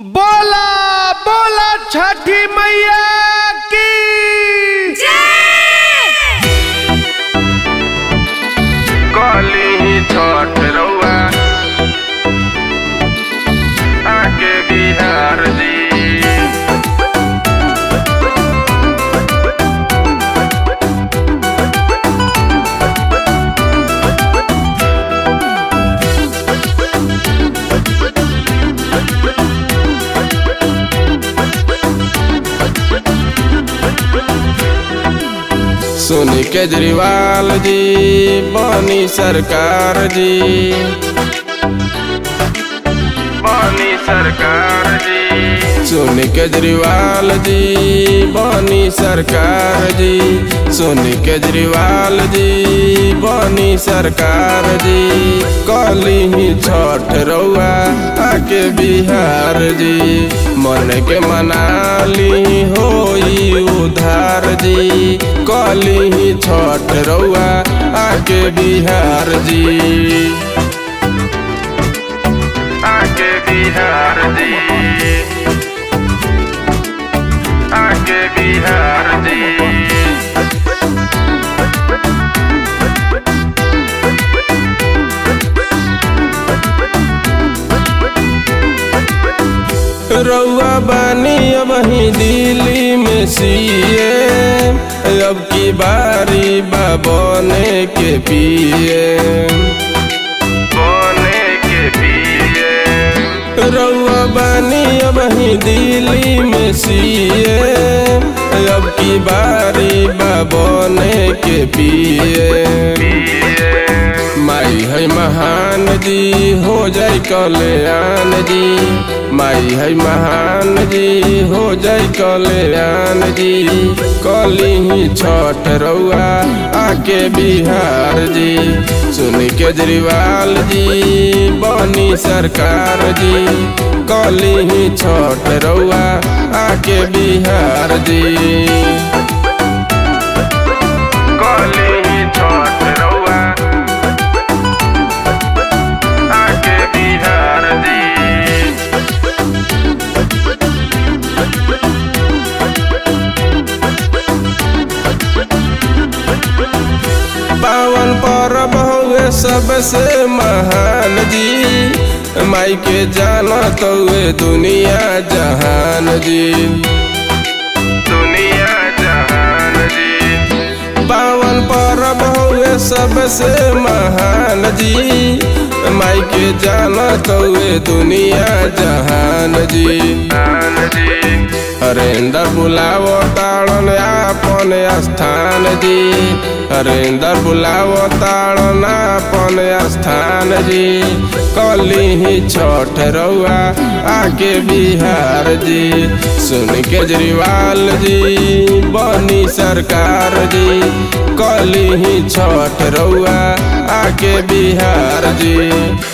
बोला बोला छठी मैया की काली ही छठ रउआ आके बिहार जी सोनी केजरीवाल जी बनी सरकार जी पानी सरकार जी सोनी केजरीवाल जी बनी सरकार जी सोनी केजरीवाल जी बनी सरकार जी कली ही छठ रउआ आके बिहार जी मन के मनाली होई उधार जी कली ही छठ रउआ आके बिहार जी आके बिहार जी आके बिहार जी रउआ बानी अब ही दिल्ली में सीए अब की बारी बा बने के पिए बोने के पिए रउआ बानी अब ही दिल्ली में सीए अब की बारी बा बने के पिए पिए माई है महान जी हो जाए कल्याण जी माई है महान जी हो जाए कल्याण जी कली ही छठ रउआ आके बिहार जी सुन केजरीवाल जी बनी सरकार जी कली ही छठ रउआ आके बिहार जी काली ही छठ रउआ आके बिहार जी पावन परब हुए सबसे महान जी माई के जानत हुए दुनिया जहान जी दुनिया जहान जी पावन परब हुए सबसे महान जी माई के जानत हुए दुनिया जहान जी जहान जी हरेंद्र बुलावो ताड़न आपन स्थान जी हरेंद्र बुलावो ताड़न आपन स्थान जी कली ही छठ रउआ आके बिहार जी सुन केजरीवाल जी बनी सरकार जी कली ही छठ रउआ आके बिहार जी